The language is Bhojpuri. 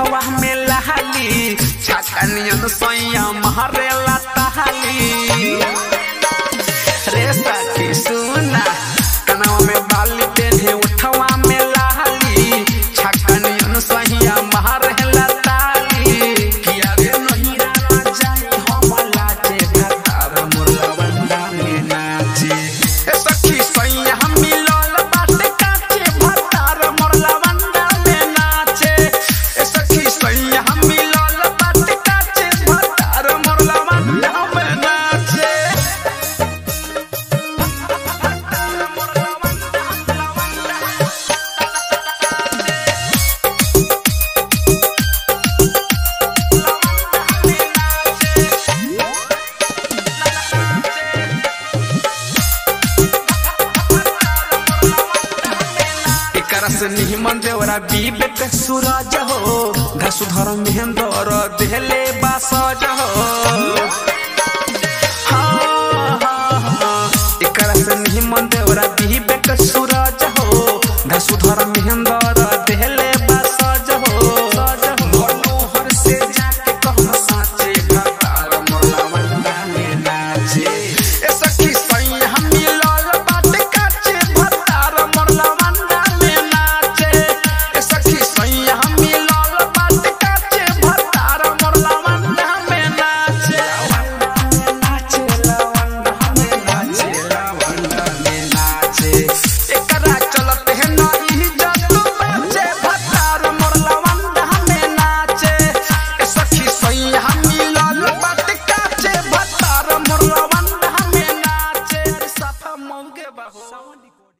ओठवा में लहाली छकनियन सैया महरे लताली रे सखी सुना कनवा में बाली पेन्हे ओठवा में लहाली छकनियन सैया महरे लताली किया रे नहिरा जाई हम लाजे भतार मुरला बंदा में नाचे ए सखी सैया हम मिलल बाटे काचे भतार मुरला बंदा में नाचे ए सखी सैया हम मिलल बाटे काचे भतार मुरला बंदा में नाचे एकरा से निमन देवरा बीबेक सूरज हो घसुधर महेंद्र देहले बासज हो हाँ, हाँ, हाँ। एकरा से निमन देवरा बीबेक सूरज हो घसुधर महेंद्र देहले